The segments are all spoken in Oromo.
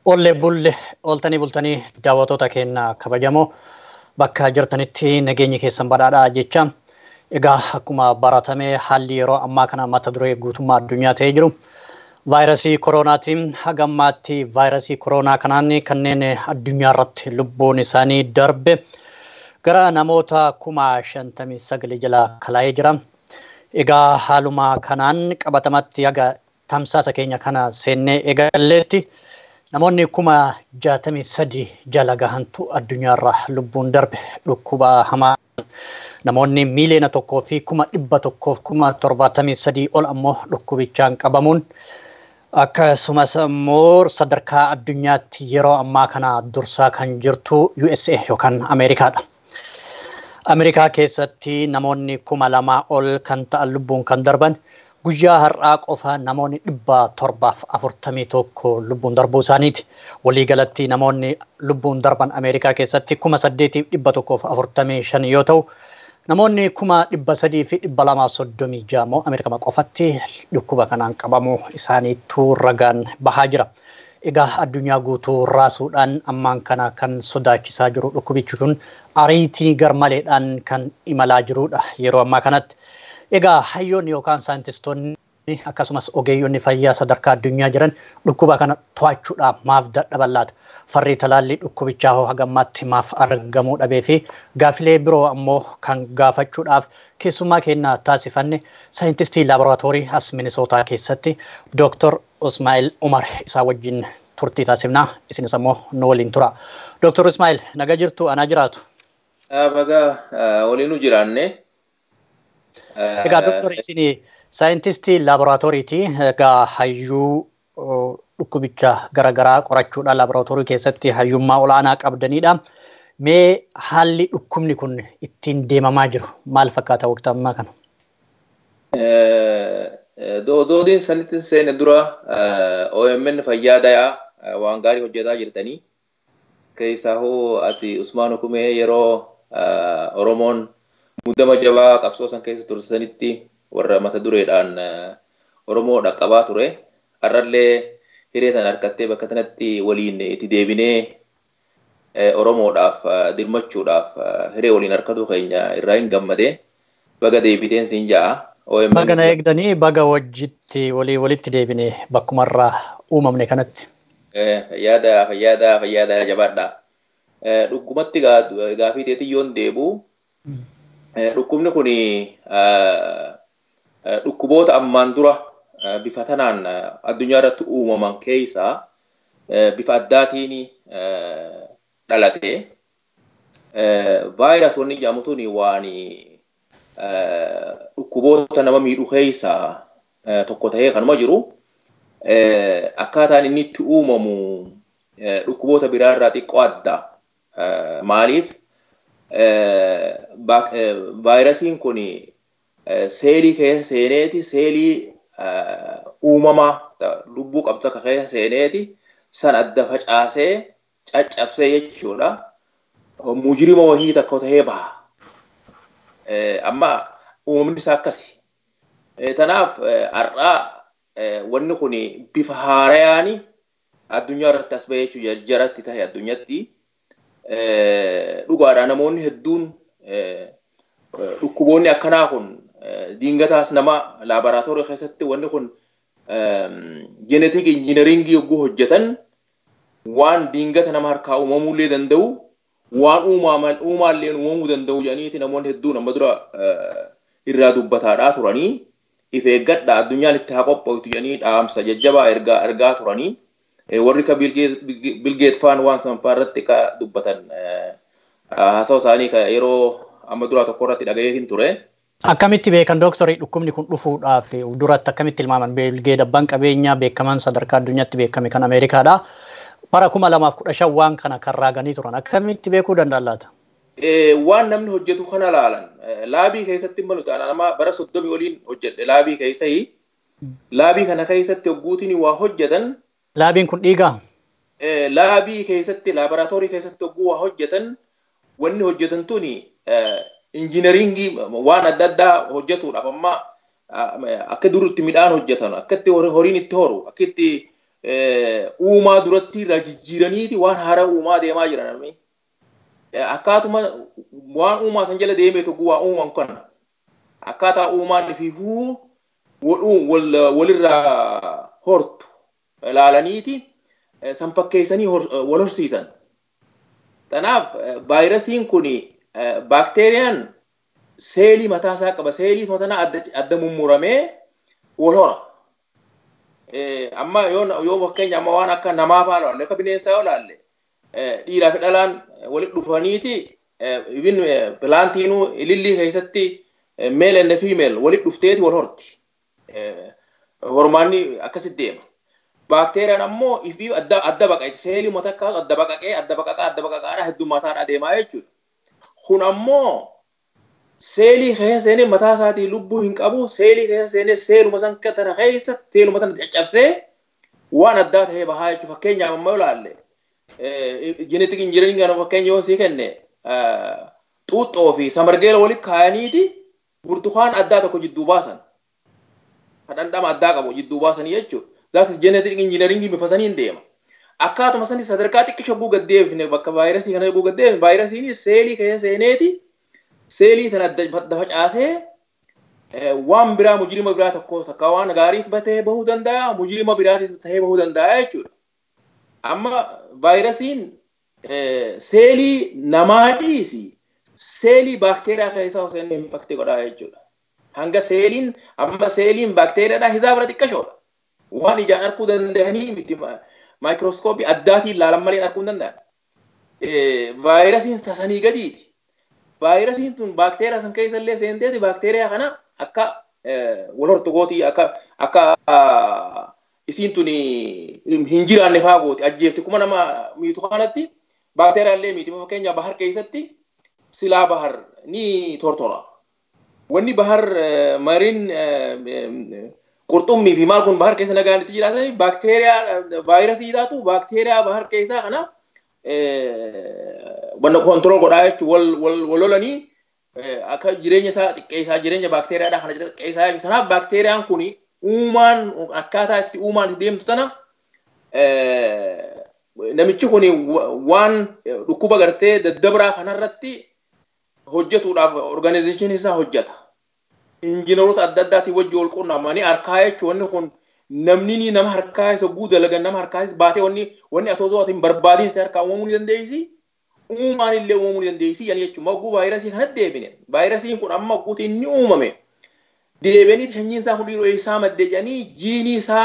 Oollee bulle ooltanii bultanii daawwattoota keenya kabajamoo bakka jirtanitti nageenyi keessan badhaadhaa jecha egaa akkuma baratame haalli yeroo ammaa kana mata duree guutummaa addunyaa ta'ee jiru. Vaayirasii koronaatiin hagammaatti vaayirasii koronaa kanaan kanneen addunyaa irratti lubbuun isaanii darbe gara namoota kuma shantamii sagalii jala kalaa'ee jira. Egaa haaluma kanaan qabatamatti haga tamsaasa keenya kana seennee eegalleetti namoonni kuma jaatamii sadi jala gahantu addunyaarra lubbuun darbe dhukkuba hamaa namoonni miiliyoona tokkoo fi kuma dhibba tokkoof kuma torbaatamii sadii ol ammoo dhukkubichaan qabamuun akkasumas immoo sadarkaa addunyaatti yeroo ammaa kana dursaa kan jirtu USA yookaan Ameerikaadha. Ameerikaa keessatti namoonni kuma lamaa ol kan ta'an lubbuun kan darban guyyaa har'aa qofa namoonni dhibba torbaaf afurtamii tokko lubbuun darbuu isaaniiti. Waliigalatti namoonni lubbuun darban Ameerikaa keessatti kuma saddeetiif dhibba tokkoof afurtamii shan yoo ta'u namoonni kuma dhibba sadii fi dhibba lamaa soddomii ja'a immoo Ameerikaa qofatti dhukkuba kanaan qabamuu isaaniitu ragaan bahaa jira. Egaa addunyaa guutuu raasuudhaan ammaan kana kan sodaachisaa jiru dhukkubichi kun ariitii garmaleedhaan kan imalaa jirudha yeroo ammaa kanatti. Egaa hayyoonni yookaan saayintistoonni akkasumas ogeeyyonni fayyaa sadarkaa addunyaa jiran dhukkuba kana to'achuudhaaf maaf dadhaban laata? Farri talaallii dhukkubichaa hoo hagammaatti maaf argamuu dhabee fi gaafilee biroo ammoo kan gaafachuudhaaf keessummaa keenya taasifanne saayintistii laaboraatoorii as Minisootaa keessatti Dooktor Ismaa'il Umar isaa wajjin turtii taasifnaa isinis ammoo nu waliin tura. Dooktor Ismaa'il naga jirtu anaa jiraatu. Baga waliinuu jiraanne. Egaa doktor isin saayintistii laaboraatooriiti. Egaa hayyuu dhukkubicha garaagaraa qorachuudhaan laaboraatoorii keessatti hayyummaa olaanaa qabdanidha. Mee haalli dhukkubni kun ittiin deemamaa jiru maal fakkaata waqtii ammaa kana? Doodiin sanitti seene dura OMN fayyaa dayaa waan gaarii hojjetaa jirtanii. Keessaa hoo ati Usmaan Hukumee yeroo Oromoon muddama jabaa qabsoo san keessa tursanitti warra mata dureedhaan Oromoo dhaqqabaa ture. Har'allee hiree sana harkattee bakka sanatti waliin itti deebinee Oromoodhaaf dirmachuudhaaf hiree waliin harkatu keenya irraa hin gammade. Baga deebiteen siin ja'a. Baga na eegdanii baga wajjitti walii walitti deebine bakkumarraa uumamne kanatti. Fayyaada fayyaada fayyaada jabaadha. Dhukkubatti gaafii teetii yoon deebu dhukkubni kun dhukkuboota ammaan dura bifa tanaan addunyaa irratti uumaman keessaa bifa addaatiin dhalate. Vaayirasonni jedhamutuun waan dhukkuboota nama miidhu keessaa tokko ta'ee kanuma jiru. Akkaataan inni itti uumamu dhukkuboota biraa irraa xiqqoo adda. Maaliif? Vaayirasiin kun seelii keessa seeneeti seelii uumamaa lubbuu qabdu akka keessa seeneeti san adda facaasee caccabsee jechuudha. Mujirima wahii tokko ta'ee baha. Amma uumamni isaa akkasi. Tanaaf har'aa wanni kun bifa haarayaan addunyaa irratti as bahee jechuudha jaratti tahe addunyaatti. Dhugaadhaa namoonni hedduun dhukkuboonni akkanaa kun diingataas nama laaboraatoorii keessatti wanni kun jeenetik injiinaringii yogguu hojjetan waan diingata nama harkaa uumamullee danda'u waan uumaallee uumamuu danda'u jedhaniiti namoonni hedduun amma dura irraa dubbataadhaa turanii if eeggadha addunyaan itti haa qophooftu jedhanii dhaamsa jajjabaa ergaa ergaa turanii warri ka bilgeet faan waan sanfaa irratti ka dubbatan haasawaa isaanii ka yeroo amma duraa tokko irratti dhagayeetiin ture. Akkamitti beekan dooktarii dhukkubni kun dhufuudhaaf duratti akkamitti ilmaaman bilgeet abbaan qabeenyaa beekaman sadarkaa addunyaatti beekame kan Ameerikaadha. Bara kuma lamaaf kudha shan waan kana kan raaganii turan akkamitti beekuu danda'an laata? Waan namni hojjetu kana laalan laabii keessatti malu taana nama bara soddomii oliin hojjedhe laabii keessai laabii kana keessatti hogguutiin waa hojjetan. Laabiin kun dhiigaa? Laabii keessatti laaboraatoorii keessatti hogguu waa hojjetan wanni hojjetan tuni injiinaringii waan adda addaa hojjetuudhaaf amma akka duritti midhaan hojjetan akka itti horiin itti horu akka itti uumaa duratti irraa jijjiiraniiti waan haaraa uumaa deemaa jiran namni. Akkaatuma waan uumaa san jala deemee tokko waa uuman kana. Akkaataa uumaan fiifuu walirraa hortu ilaalaniiti san fakkeessanii wal horsiisan. Kanaaf vaayirasiin kun baakteeriyaan seelii mataa isaa qaba. Seelii mataa adda mummuramee wal hora. Amma yoo fakkeenya amma waan akka namaa fa'aa ilaalle akka bineensaa yoo ilaalle dhiiraa fi dhalaan walitti dhufaniiti ibin pilaantiinuu ilillii keessatti male and female walitti dhufteeti wal horti. Hormaanni akkasitti deema. Baakteeriyaan ammoo ifiif adda adda baqaqe seelii mataa kaasu adda baqaqee adda baqaqaa adda baqaqaadha heddummataadha deemaa jechuudha. Kun ammoo seelii keessa seenee mataa isaatii lubbuu hin qabu seelii keessa seenee seeluma san tana keessa seeluma tana caccabsee waan addaa ta'ee bahaa jechuudha. Fakkeenyaaf amma ilaalle jinetik injiniring kana fakkeenya yoo sii kenne xuuxxoo fi samargeela walitti kaayaniiti burtukaan addaa tokko jidduu baasan. Dhandhama addaa qabu jidduu baasanii jechuudha. Zaatis jinetik injiniringii bifa saniin deema. Akkaatuma sanis sadarkaa xiqqisho guu gaddeefne bakka vaayirasii kana guu gaddeefne vaayirasiin seelii keessa seeneeti. seelii tana adda facaasee waan biraa mujirima biraa tokko takka waan gaarii ta'ee bahuu danda'a mujirima biraatis ta'ee bahuu danda'a jechuudha. Amma vaayirasiin seelii namaa dhiisi seelii baakteeriyaa keessaa osoo inni impaktii godhaa jechuudha. Hanga seeliin amma seeliin baakteeriyaadhaa hisaabara xiqqashoodha. Waan ijaan arguu danda'anii miti maayikirooskooppii addaatiin ilaalan malee arguu hin danda'an. Vaayirasiin tasanii gadiiti. vaayirasiin tun baakteeriyaa san keessa illee seenteeti baakteeriyaa kana akka wal hortogootii akka akka isiin tun hin jiraanne faa gooti ajjeefti kuma nama miitu kanatti baakteeriyaa illee miiti fakkeenya bahar keessatti silaa bahar ni tortora. Wanni bahar mariin qurxummii fi maal kun bahar keessa nagaan itti jiraatanii baakteeriyaa vaayirasii taatu baakteeriyaa bahar keessaa kana wanna kontrol godhaa jechuun wal wal wal lolanii akka jireenya isaa xiqqeessaa jireenya baakteeriyaadhaa kana xiqqeessaa jechuudha. Kanaaf baakteeriyaan kun uumaan akkaataa itti uumaan itti deemtu tana namichi kun waan dhukkuba gartee daddabraa kanarratti hojjetuudhaaf organizeeshinii isaa hojjeta. Injiinaroota adda addaatiin wajji wal quunnamanii harkaa jechuun wanni kun namni nama harkaa isa guu dalagan nama harkaa baatee wanni wanni atoo osoo atiin barbaadiin isa harkaa uumamuu ni dandeessi. Uumaan illee uumamuu ni dandeessi yani jechuun magguu vaayirasii kanatti deebine. Vaayirasiin kun amma magguuti inni uumame. Deebianii sanyiin isaa kun dhiiroo isaa maddee jedhanii jiinii isaa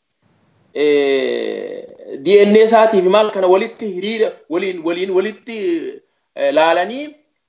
DNA isaatii fi maal kana walitti hiriira waliin waliin walitti laalanii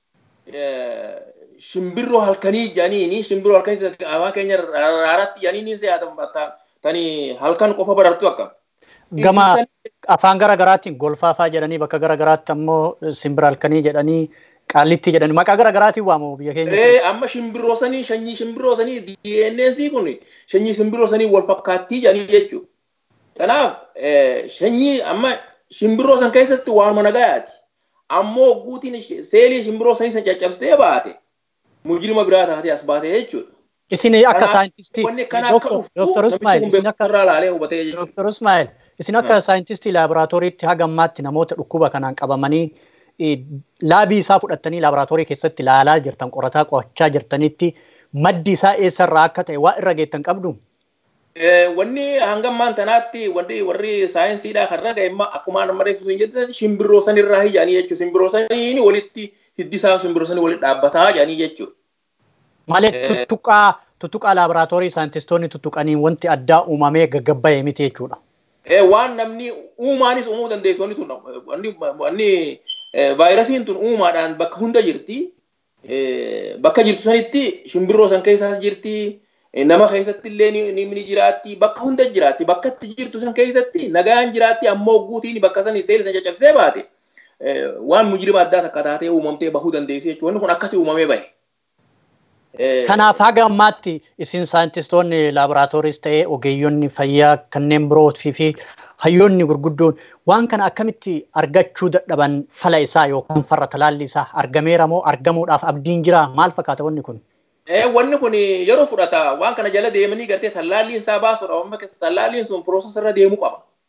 shimbirroo halkanii jedhanii shimbirroo halkanii afaan keenya raaratti jedhanii ni se'atan tani halkan qofa barartu akka. Gama afaan gara garaatiin golfaafaa jedhanii bakka gara garaatti ammoo simbira halkanii jedhanii qaallitti jedhanii maqaa gara garaatiin waamamu biyya keenya. Ee amma shimbirroo sanii sanyii shimbirroo sanii DNA'n kun sanyii shimbirroo sanii wal fakkaattii jedhanii jechuudha. Kanaaf sanyii amma shimbirroo san keessatti waanuma nagayaati. Ammoo guutiin seelii shimbirroo sanii san caccabsitee baate mujirima biraa taatee as baate jechuudha. Isin akka saayintistii Dr. Ismail isin akka Dr. Ismail isin akka saayintistii laaboraatooriitti haga ammaatti namoota dhukkuba kanaan qabamanii laabii isaa fudhattanii laaboraatoorii keessatti ilaalaa jirtan qorataa qo'achaa jirtanitti maddi isaa eessarraa akka ta'e waa irra geettan qabdu. Wanni hanga ammaan tanaatti wanti warri saayinsiidhaa kan raga imma akkuma nama reeffisu hin jettan shimbirroo sanirraa hiyyaanii jechuudha. Shimbirroo saniin walitti hiddisaa shimbirroo sanii walitti dhaabbataa jedhanii jechuudha. Malee tuttuqaa tuttuqaa laaboraatoorii saayintistoonni tuttuqanii wanti addaa uumamee gaggabbaa'e miti jechuudha. Waan namni uumaanis uumuu dandeessu wanni tun wanni vaayirasiin tun uumaadhaan bakka hunda jirti. Bakka jirtu sanitti shimbirroo san keessaas jirti. Nama keessatti illee ni jiraatti. Bakka hunda jiraatti. Bakka itti jirtu san keessatti nagaan jiraatti ammoo guutiin bakka sanii seelii san caccabsee baate. Waan mujirima addaa takka taatee uumamtee bahuu dandeessi jechuudha. Wanni kun akkasii uumamee bahe. Kanaaf haga ammaatti isin saayintistoonni laaboraatooriis ta'ee ogeeyyonni fayyaa kanneen birootii fi hayyoonni gurguddoon waan kana akkamitti argachuu dadhaban fala isaa yookaan farra talaalli isaa argameera moo argamuudhaaf abdiin jira maal fakkaata wanni kun? Wanni kun yeroo fudhata waan kana jala deemanii gartee tallaalliin isaa baasuudha. Tallaalliin sun piroosesii irra deemuu qaba.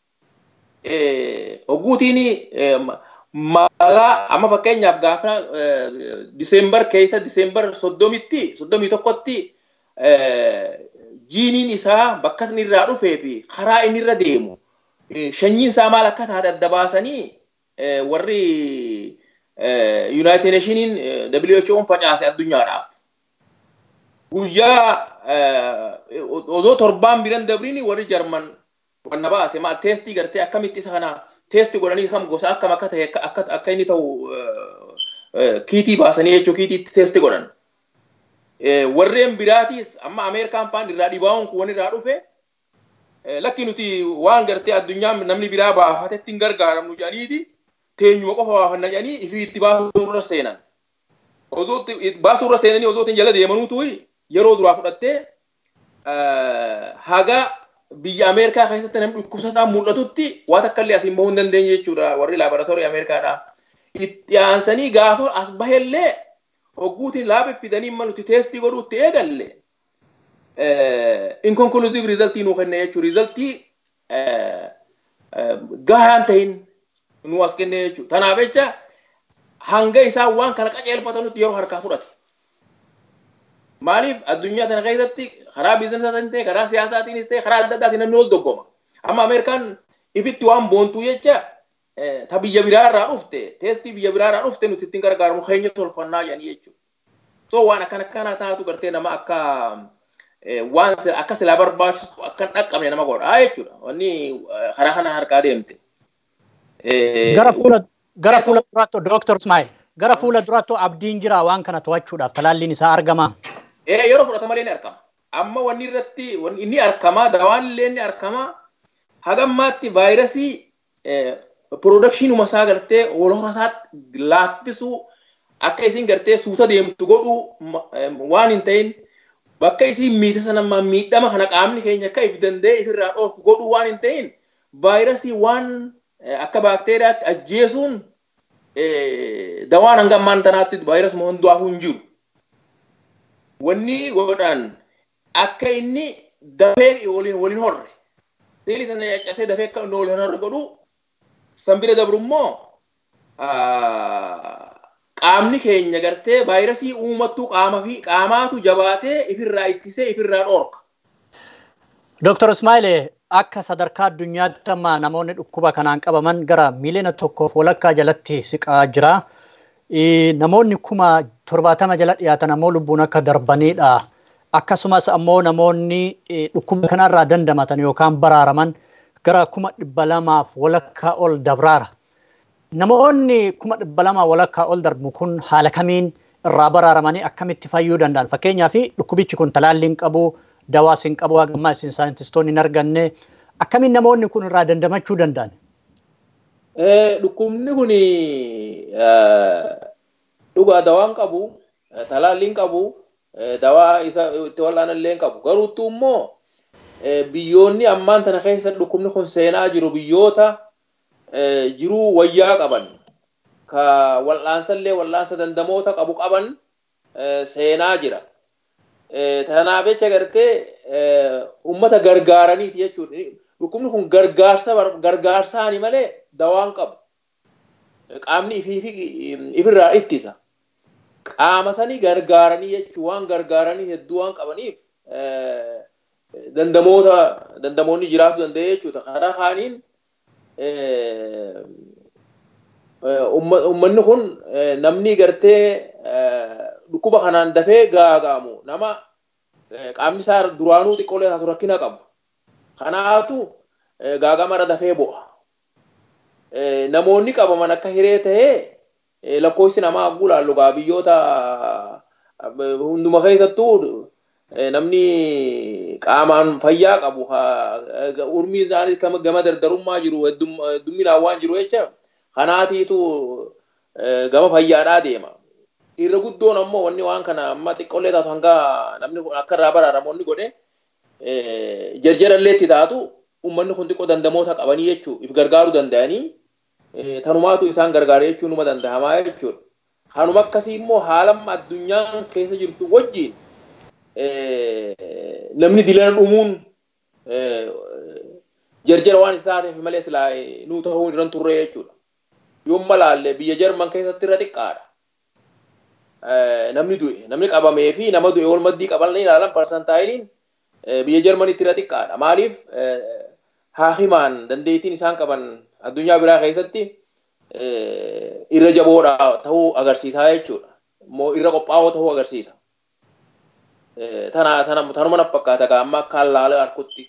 hogguutiin maqaa amma fakkeenyaaf gaafa diseembar keessa diseembar soddomitti soddomii tokkotti jiiniin isaa bakka inni irraa dhufee fi karaa inni irra deemu shanyiin isaa maal akka taate adda baasanii warri Yuunaayitid Neeshiniin WHO'n facaase addunyaadhaaf. Guyyaa osoo torbaan biran dabriin warri Jarman wanna baase maal teestii gartee akkamitti isa kana teesti godhanii kam gosa akkam akka ta'e akka inni ta'u kiitii baasanii jechuun kiitiitti teesti godhan. Warreen biraatiis amma Ameerikaan paan irraa dhibaa'uun kun irraa dhufe lakki nuti waan gartee addunyaan namni biraa baafatetti hin gargaaramnu jedhaniiti teenyuma qofa baafanna jedhanii ifii itti baasuu irra seenan. Osoo baasuu irra seenanii osoo jala deemanuutu yeroo duraa fudhattee haga biyya Ameerikaa keessatti namni dhukkubsataan mul'atutti waan akka illee asiin bahuu hin dandeenye jechuudha warri laaboraatoorii Ameerikaadhaa. Itti aansanii gaafa as bahellee hogguutiin laaba fidanii malutti teestii godhuutti eegalle inkonkulusiv riizaltii nuu kenne jechuudha. Riizaltii gahaan ta'in nu as kenne jechuudha. Kanaaf jecha hanga isaan waan kana qajeelfatanutti yeroo harkaa fudhate. Maaliif addunyaa kana keessatti karaa biizinasaatiin ta'e karaa siyaasaatiinis ta'e karaa adda addaatiin namni wal doggoma. Amma Ameerikaan ifitti waan boontuu jecha ta biyya biraa irraa dhufte teestii biyya biraa irraa dhufte nuti ittiin gargaaramu keenya tolfannaa jedhanii jechuudha. So waan akkana akkana taatu gartee nama akka waan akka silaa barbaachisu akka hin dhaqqabne nama godha jechuudha. Wanni karaa kana harkaa deemte. Gara fuula gara fuula duraatti Dooktor Ismaa'il gara fuula duraatti abdiin jira waan kana to'achuudhaaf talaalliin isaa argama. Yeroo fudhata malee ni argama. Amma wanni irratti inni argama dawaan illee ni argama. Hagammaatti vaayirasii piroodakshiinuma isaa gartee walhora isaatti laaffisuu akka isin gartee suuta deemtu godhuu waan hin ta'in bakka isin miita sana miidhama kana qaamni keenya akka if danda'e ifirraa dhoorku godhuu waan hin ta'in vaayirasii waan akka baakteeriyaatti ajjeesuun dawaan hanga ammaan tanaatti vaayirasuma hundumaafuu hin jiru. Wanni godhan akka inni dafee waliin horre. Seelii sana caccabsee dafee akka inni waliin horre godhuu san bira dabru immoo qaamni keenya gartee vaayirasii uumattuu qaama fi qaamaatu jabaatee ifirraa ittisee ifirraa dhoorka. Dooktor Ismaa'il akka sadarkaa addunyaatti amma namoonni dhukkuba kanaan qabaman gara miiliyoona tokkoof walakkaa jalatti siqaa jira. Namoonni kuma torbaatama jala dhiyaatan ammoo lubbuun akka darbanidha. Akkasumas ammoo namoonni dhukkuba kanarraa dandamatan yookaan baraaraman gara kuma dhibba lamaaf walakkaa ol dabraara. Namoonni kuma dhibba lamaa walakkaa ol darbu kun haala kamiin irraa baraaramanii akkamitti fayyuu danda'an? Fakkeenyaaf dhukkubichi kun talaalliin qabu, dawaas hin qabu, hagammaa isin saayintistoonni hin arganne akkamiin namoonni kun irraa dandamachuu danda'an? Dhukkubni kun dhugaa dawaan qabu, talaalliin qabu, dawaa isa itti wal'aanallee qabu. Garuuttuu immoo biyyoonni ammaan tana keessa dhukkubni kun seenaa jiru biyyoota jiruu wayyaa qaban ka wal'aansallee wal'aansa dandamoota qabu qaban seenaa jira. Tanaaf jecha gartee uummata gargaaraniiti jechuudha. Dhukkubni kun gargaarsa gargaarsaani malee dawaan qabu. Qaamni ifirraa ittisa. Qaama sanii gargaaranii jechuun waan gargaaranii hedduu waan qabaniif dandamoota dandamoonni jiraatu danda'e jechuudha. Karaa kaaniin uummanni kun namni gartee dhukkuba kanaan dafee gaagaamu nama qaamni isaa duraanuu xiqqoolee isaatu rakkina qabu. Kanaatu gaagamarra dafee bu'a. Namoonni qabaman akka hiree tahee lakkoofsi namaa agguu laallu gaa biyyoota hunduma keessattuu namni qaamaan fayyaa qabu urmiin isaanii gama dardarummaa jiru heddumminaan waan jiru jecha kanaatiitu gama fayyaadhaa deema. Irra guddoon ammoo wanni waan kana amma xiqqoolee taatu hanga namni akka irraa baraaramoonni godhe jarjarallee itti taatu uummanni kun xiqqoo dandamoota qabanii jechuu if gargaaruu danda'anii tanumaatu isaan gargaara jechuu numa danda'amaa jechuudha. Kanuma akkasii immoo haalamma addunyaan keessa jirtu wajjin namni dilana dhumuun jarjara waan itti taateef malee silaa nuu ta'uu irran turre jechuudha. Yoomma laalle biyya Jarman keessatti irra xiqqaadha. Namni du'e namni qabamee fi nama du'e wal maddii qaban ilaalan parsantaayiliin biyya Jarmanitti irra xiqqaadha. Maaliif haahimaan dandeettiin isaan qaban addunyaa biraa keessatti irra jaboodha ta'uu agarsiisaa jechuudha. Immoo irra qophaa'oo ta'uu agarsiisa. Tana tanuma na fakkaata amma akkaan laala harkutti.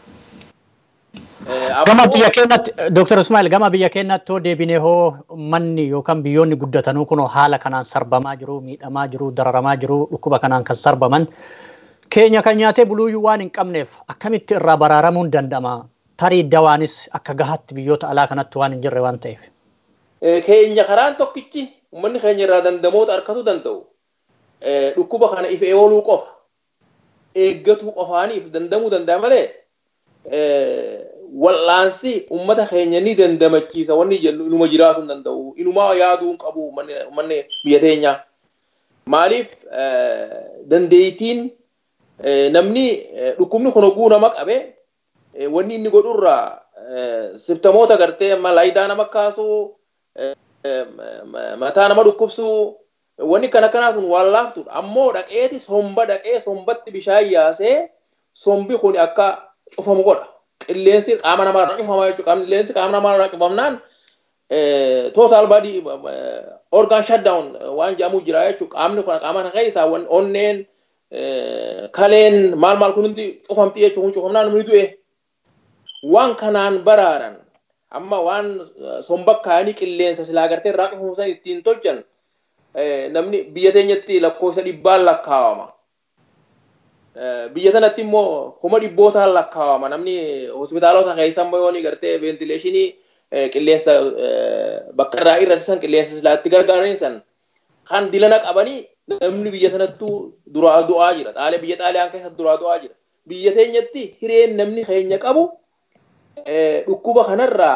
Gama biyya keenyatti, Dr. Ismail, gama biyya keenyatti hoo deebinee hoo manni yookaan biyyoonni guddatanuu kun haala kanaan sarbamaa jiru, miidhamaa jiru, dararamaa jiru, dhukkuba kanaan kan sarbaman. Keenya kan nyaatee buluuyyuu waan hin qabneef akkamitti irraa baraaramuun danda'ama? Tarii dawaanis akka gahaatti biyyoota alaa kanatti waan hin jirre waan ta'eef. Keenya karaan tokkichi uummanni keenya irraa dandamoota harkatu danda'u. Dhukkuba kana if eegaluu qofa. Eeggatuu qofaaniif dandamuu danda'a malee wal'aansi ummata keenya ni dandamachiisa wanni jennu inuma jiraatu hin danda'u inumaa yaaduu hin qabu manni biyya teenya maaliif dandeettiin namni dhukkubni kun oguu nama qabe wanni inni godhurraa sibtamoota gartee amma laayidaa nama kaasuu mataa nama dhukkubsuu wanni kana kanaa sun waan laaftudha ammoo dhaqeeti somba dhaqee sombatti bishaan yaasee sombi kun akka cufamu godha qilleensi qaama namaa irraa cufama jechuudha. Qilleensi qaama namaa irraa cufamnaan total body organ shutdown waan jedhamu jira jechuudha. Qaamni kun qaama kana keessaa onneen kaleen maal maal kun hundi cufamti jechuudha. Kun cufamnaan namni du'e. Waan kanaan baraaran amma waan somba kaanii qilleensa silaa gartee irraa cufamu san ittiin tolchan namni biyya teenyatti lakkoofsa dhibbaan lakkaawama. biyya sanatti immoo kuma dhibbootaan lakkaawama namni hospitaalota keessa immoo yooni gartee veentileeshinii qilleensa bakka irraa irratti san qilleensa silaatti gargaaranii san kan dilana qabanii namni biyya sanattuu duraa du'aa jira xaalee biyya xaaliyaan keessa duraa du'aa jira biyya teenyatti hireen namni keenya qabu dhukkuba kanarraa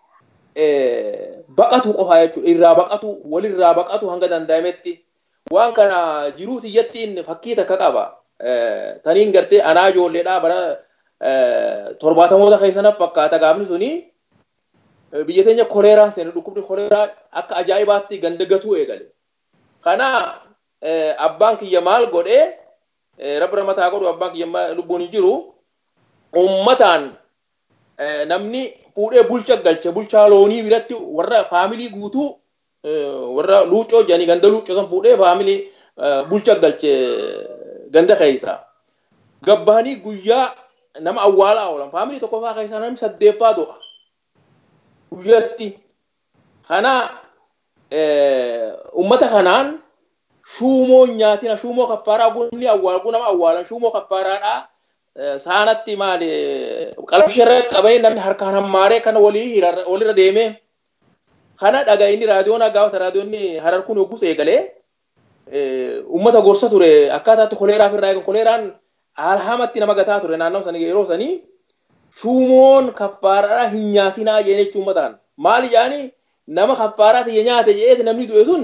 baqatu qofa jechuudha irraa baqatu walirraa baqatu hanga danda'ametti waan kana jiruu tiyyattiin fakkii takka qaba. taniin gartee anaa ijoolleedhaa bara torbaatamoota keessana fakkaata gaafni suni biyya teenya koleeraa seenu dhukkubni koleeraa akka ajaa'ibaatti ganda gatuu eegale. Kana abbaan kiyya maal godhee rabbi mataa godhu abbaan kiyya lubbuun hin jiru ummataan namni fuudhee bulcha galche bulchaa loonii biratti warra faamilii guutuu warra luuccoo jedhanii ganda luuccoo san fuudhee faamilii bulcha galche ganda keessa gabbahanii guyyaa nama awwaalaa oolan faamilii tokkoffaa keessaa namni saddeeffaa du'a guyyatti kana ummata kanaan shuumoon nyaatina shuumoo kaffaaraa gunni awwaalgu nama awwaalan shuumoo kaffaaraadhaa saanatti maali qalabsharra qabanii namni harkaan hammaaree kana walii walirra deemee kana dhaga'ini raadiyoon gaafata raadiyoonni harar kun yoggus eegalee ummata gorsa ture akkaataatti koleeraaf irraa eegan koleeraan alhamatti nama gataa ture naannoo sanii yeroo sanii shuumoon kaffaaraa hin nyaatinaa jeen jechuu ummataan maali jaani nama kaffaaraa tiyya nyaate jeeti namni du'e sun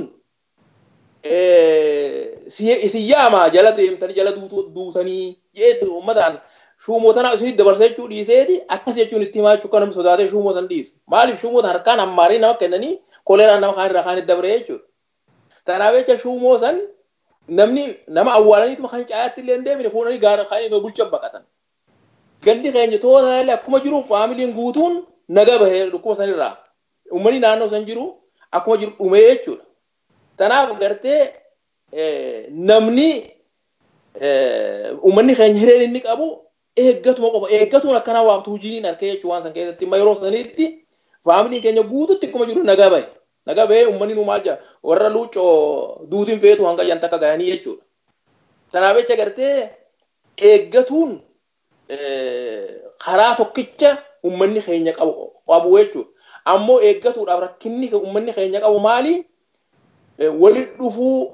isin yaama jala deemtanii jala duutanii jeetu ummataan shuumoo tana isinit dabarsa jechuu dhiiseeti akkas jechuun itti himaa jechuu namni sodaatee shuumoo san dhiisu maaliif shuumoo tan harkaan hammaarii nama kennanii koleeraan nama kaan irraa kaanit dabre jechuudha. Kanaaf jecha shuumoo san namni nama awwaalaniituma kan caayaatti illee hin deemine fuudhanii gaara kaanii bulcha baqatan. Gandi keenya toota illee akkuma jiru faamiliin guutuun naga bahee dhukkuba sanirraa. Uummanni naannoo san jiru akkuma jiru dhumee jechuudha. Kanaaf gartee namni uummanni keenya hireen inni qabu eeggatuma qofa eeggatuun akkanaa waaftu hojiin harkee jechuun waan san keessatti amma yeroo sanitti faamiliin keenya guututti akkuma jiru naga bahe. naga bee uummanni nu maal jaa warra luuccoo duutiin feetu hanga jan takka gahanii jechuudha. Kanaaf jecha gartee eeggatuun karaa tokkicha uummanni keenya qabu qabu jechuudha. Ammoo eeggatuudhaaf rakkinni uummanni keenya qabu maali? Walit dhufuu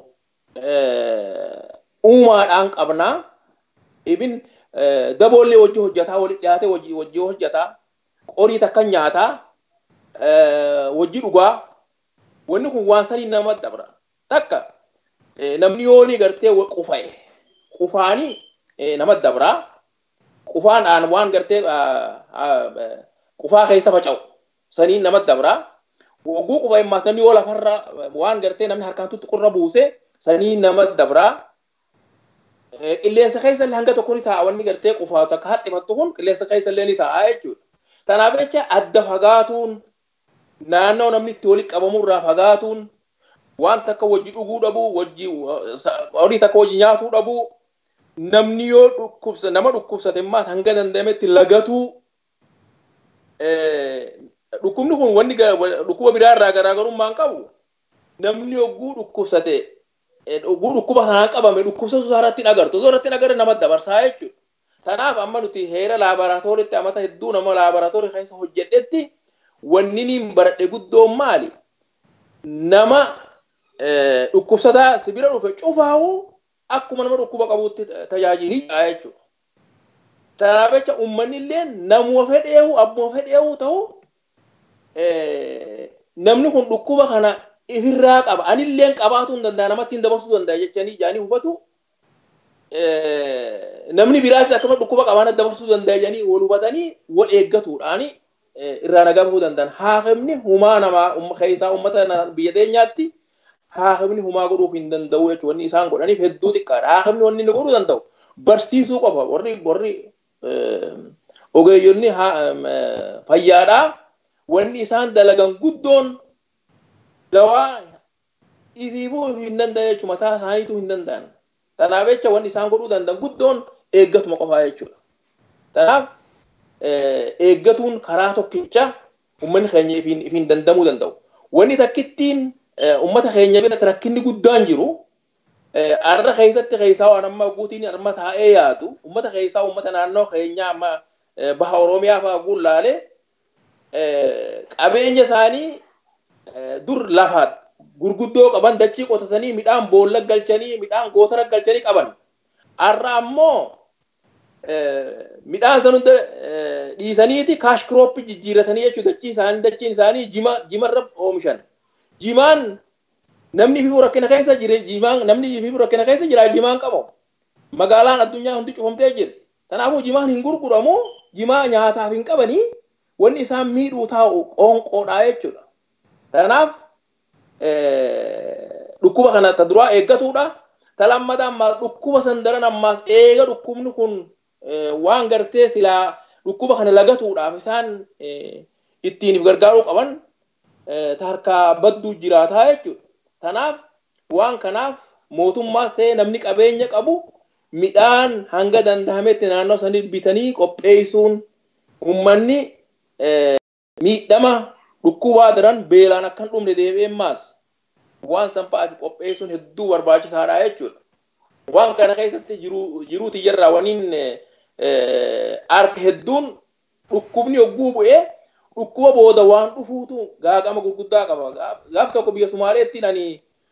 uumaadhaan qabnaa. Ibin daboollee wajji hojjataa walit dhiyaatee wajji hojjataa qorii takka nyaataa wajji dhugaa wanni kun waan sanii nama dabra takka namni yoonii gartee qufa'e qufaanii nama dabraa qufaadhaan waan gartee qufaa keessa faca'u saniin namatti dabraa wagguu qufa himmaas namni yoo lafarra waan gartee namni harkaan tuttuqurra buuse saniin namatti dabraa qilleensa keessa illee hanga tokko ni taa'a wanni gartee qufaa takka haxxifattu kun qilleensa keessa illee ni taa'a jechuudha. Kanaaf jecha adda fagaatuun naannoo namni itti walitti qabamurraa fagaatuun waan takka wajji dhuguu dhabuu wajji horii takka wajji nyaatuu dhabuu namni yoo dhukkubsa nama dhukkubsate immoo hanga danda'ametti lagatuu dhukkubni kun wanni dhukkuba biraa irraa garaagarummaan qabu namni yogguu dhukkubsate yogguu dhukkuba kanaan qabame dhukkubsatu isaa irratti hin agartu osoo irratti hin agarre nama dabarsaa jechuudha. Kanaaf amma nuti heera laaboraatooriitti amata hedduu nama laaboraatoorii keessa hojjedhetti wanni niin baradhe guddoon maali? Nama dhukkubsataa sibira dhufe cufaa'uu akkuma nama dhukkuba qabuutti tajaajilaa jechuudha. Kanaaf jecha uummanni illee namuma fedheehu abbuma fedheehu ta'u namni kun dhukkuba kana ifirraa qaba. Anilleen qabaatuu hin danda'a namatti hin dabarsuu danda'a jechanii jaanii hubatu. Namni biraas akkama dhukkuba qabaana dabarsuu danda'a jedhanii wal hubatanii wal eeggatuudhaan irraa nagaa bahuu danda'an. Haaqibni humaa namaa keessaa uummata biyya teenyaatti haaqibni humaa godhuuf hin danda'u jechuudha. Wanni isaan godhaniif hedduu xiqqaadha. Haaqibni wanni inni godhuu danda'u barsiisuu qofa. Warri warri ogeeyyonni fayyaadhaa wanni isaan dalagan guddoon dawaa ifiifuu hin danda'an jechuudha. Mataa isaaniituu hin danda'an. Kanaaf jecha wanni isaan godhuu danda'an guddoon eeggatuma qofaa jechuudha. Kanaaf eeggatuun karaa tokkicha uummanni keenya ifiin dandamuu danda'u. Wanni takkittiin uummata keenya biratti rakkinni guddaan jiru arra keessatti keessaa waan amma guutiin amma taa'ee yaadu uummata keessaa uummata naannoo keenyaa amma baha Oromiyaa fa'aa guullaalee qabeenya isaanii dur lafaat gurguddoo qaban dachii qotatanii midhaan boolla galchanii midhaan gootara galchanii qaban. Har'a ammoo midhaan san hunda dhiisaniiti kaash kirooppii jijjiiratanii jechuudha dachii isaanii dachiin isaanii jima jimarra oomishan. Jimaan namni fi rakkina keessa jira jimaan namni fi rakkina keessa jira jimaan qabu. Magaalaan addunyaa hundi cufamtee jirti. Kanaafuu jimaan hin gurguramu jimaa nyaataaf hin qabanii wanni isaan miidhuu taa'u qoonqoodhaa jechuudha. Kanaaf dhukkuba kana ta duraa eeggatuudha. Ta lammataa ammaas dhukkuba san daran ammaas eega dhukkubni kun waan gartee silaa dhukkuba kana lagatuudhaaf isaan ittiin gargaaruu qaban ta harkaa badduu jiraataa jechuudha. Kanaaf waan kanaaf mootummaas ta'ee namni qabeenya qabu midhaan hanga danda'ametti naannoo sanii bitanii qopheessuun uummanni miidhama dhukkubaa daran beelaan akka hin dhumne deebi'een maas waan sanfa'aati qopheessuun hedduu barbaachisaadha jechuudha. Waan kana keessatti jiruu tiyyarraa waniin harka hedduun dhukkubni hogguu bu'ee dhukkuba booda waan dhufuutu gaagama gurguddaa qaba. Gaaf tokko biyya Sumaaleetti ani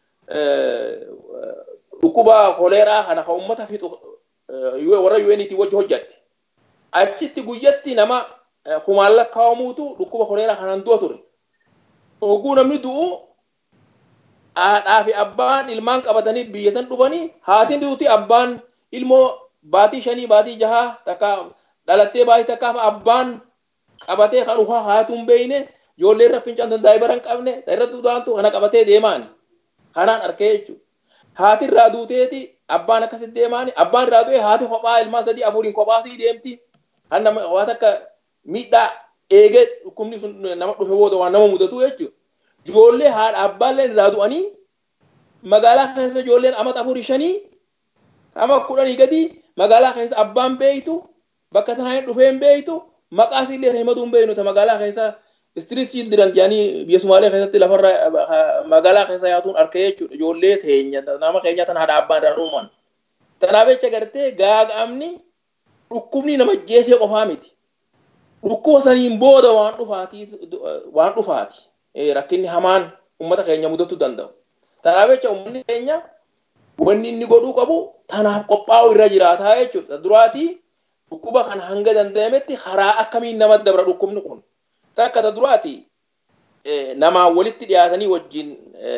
dhukkuba koleeraa kana kan uummata fixu warra UNT wajji hojjadhe. Achitti guyyatti nama kumaan lakkaa'amuutu dhukkuba koleeraa kanaan du'a ture. Hogguu namni du'u haadhaa fi abbaan ilmaan qabatanii biyya san dhufanii haatiin duuti abbaan ilmoo baatii shanii baatii jahaa takka dhalattee baatii takkaaf abbaan qabatee kan dhufaa haatuun beeyne ijoollee irra fincaan danda'ee bara hin qabne irratti udaantu kana qabatee deemaani. Kanaan arkee jechuudha. Haati irraa duuteeti abbaan akkasitti deemaani abbaan irraa du'e haati kophaa ilmaan sadii afuriin kophaasii deemti. Kan nama waa takka miidhaa eegee dhukkubni sun nama dhufe booda waan nama mudatu jechuudha. Ijoollee haadha abbaallee irraa du'anii magaalaa keessa ijoolleen amata afurii shanii ama kudhanii gadi magaalaa keessa abbaan beeytu bakka tanaa hin dhufeen beeytu maqaas illee himatu hin beeynu magaalaa keessa istiriit childiran jedhanii biyya Sumaalee keessatti lafarra magaalaa keessa yaatuun arkee jechuudha ijoollee teenya nama keenya tan haadha abbaan irraa dhuman. Kanaaf jecha gartee gaaga'amni dhukkubni nama jeesee qofaa miti. Dhukkuba saniin booda waan dhufaati waan dhufaati. rakkinni hamaan uummata keenya mudatu danda'u. Kanaaf jecha uummanni keenya wanni inni godhuu qabu tanaaf qophaa'u irra jiraataa jechuudha. Duraatii dhukkuba kana hanga danda'ametti karaa akkamiin nama dabra dhukkubni kun. Takka ta duraati namaa walitti dhiyaatanii wajjin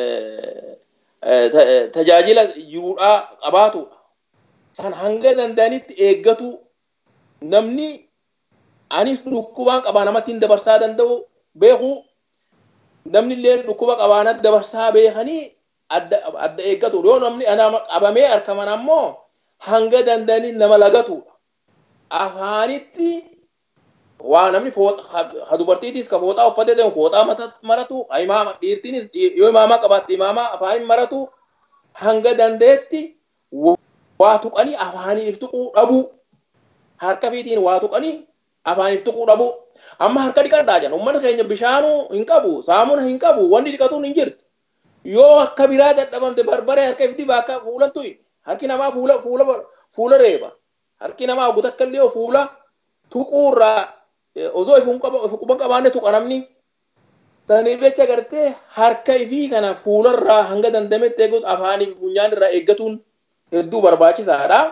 tajaajila jiruudhaa qabaatudha. San hanga danda'anitti eeggatu namni anis dhukkubaan qabaa namatti hin dabarsaa danda'u beeku namni illee dhukkuba qabaanat dabarsaa beekanii adda eeggatu yoo namni qabamee harkaman ammoo hanga danda'anii nama lagatu afaanitti waa namni ha dubartiitis ka fooxaa uffatee deemu fooxaa maratu imaama dhiirtiinis yoo imaamaa qabaatte imaamaa afaanin maratu hanga dandeetti waa tuqanii afaaniif tuquu dhabu harka fiitiin waa tuqanii afaaniif tuquu dhabu amma harka dhiqadhaa jedhan uummanni keenya bishaanuu hin qabu saamuna hin qabu wanni dhiqatuun hin jirtu yoo akka biraa dadhabamte barbaree harka ifti bakka fuulan tuyi harki namaa fuula fuula fuula reeba harki namaa gutakka illee fuula tuquurraa osoo ifu quba qabaanne tuqa namni saniif jecha gartee harka ifii kana fuularraa hanga dandametti eegutu afaaniif funyaan irraa eeggatuun hedduu barbaachisaadha.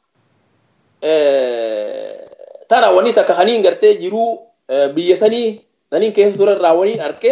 Tana wanni takka haniin gartee jiruu biyya sanii saniin keessa turarraa waniin argee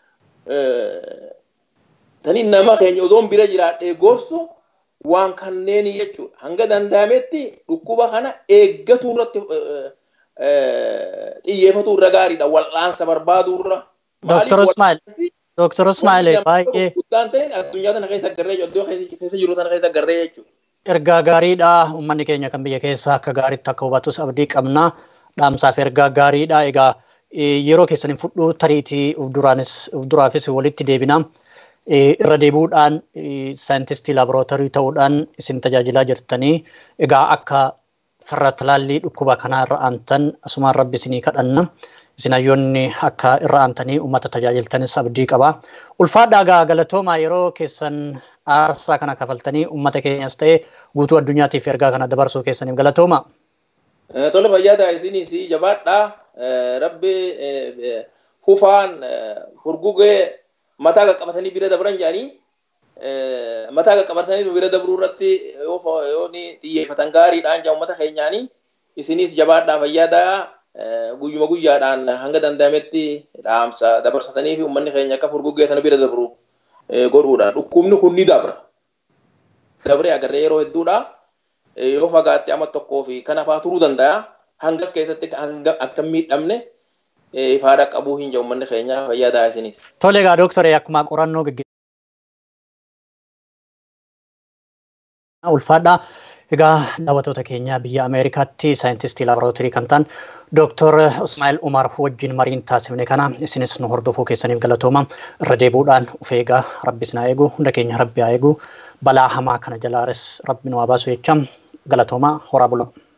taniin nama keenya ozoon bira jiraadhee gorsu waan kanneen jechuudha. Hanga danda'ametti dhukkuba kana eeggatu irratti xiyyeeffatu irra gaariidha. Wal'aansa barbaadu irra. Dooktar Ismail. Dooktar Ismail baay'ee. Guddaan ta'in addunyaa tana keessa garree iddoo keessa jiru tana keessa garree jechuudha. Ergaa gaariidha. Uummanni keenya kan biyya keessa akka gaariitti akka hubatus abdii qabna. Dhaamsaaf ergaa gaariidha. Egaa yeroo keessan hin fudhu tariitii uf duraanis uf duraafis walitti deebina. irra deebuudhaan saayintistii laaborootarii ta'uudhaan isin tajaajilaa jirtanii egaa akka farra talaallii dhukkuba kanaa irra aantan asumaan rabbi isinii kadhanna isin hayyoonni akka irra aantanii uummata tajaajiltanis abdii qaba. Ulfaadhaa gaa galatoomaa yeroo keessan aarsaa kana kafaltanii uummata keenyas ta'ee guutuu addunyaatiif ergaa kana dabarsuu keessaniif galatooma. Tole fayyaada isinis jabaadhaa rabbi fufaan furgugee mataa qaqqabatanii bira dabran jedhanii mataa qaqqabatanii bira dabruu irratti yoo xiyyeeffatan gaariidhaan jedha uummata keenyaanii isinis jabaadhaa fayyaadaa guyyuma guyyaadhaan hanga danda'ametti dhaamsa dabarsatanii fi uummanni keenya akka furguggee sana bira dabru godhuudha. Dhukkubni kun ni dabra. Dabree agarree yeroo hedduudha. Yoo fagaatte amma tokkoo fi kan hafaa turuu danda'a. Hangas keessatti akka miidhamne ifaadha qabuu hin jiru uummanni keenya fayyaadaa isinis. Tole egaa dooktoree akkuma qorannoo gaggeessaa ulfaadha. Egaa daawwattoota keenya biyya Ameerikaatti saayintistii laaborootirii kan ta'an Dooktor Ismaa'il Umar wajjin mariin taasifne kana isinis nu hordofuu keessaniif galatooma. Irra deebuudhaan of eegaa rabbi isin haa eegu hunda keenya rabbi haa eegu balaa hamaa kana jalaares rabbi nu haa baasu jecha galatooma horaa bulaa.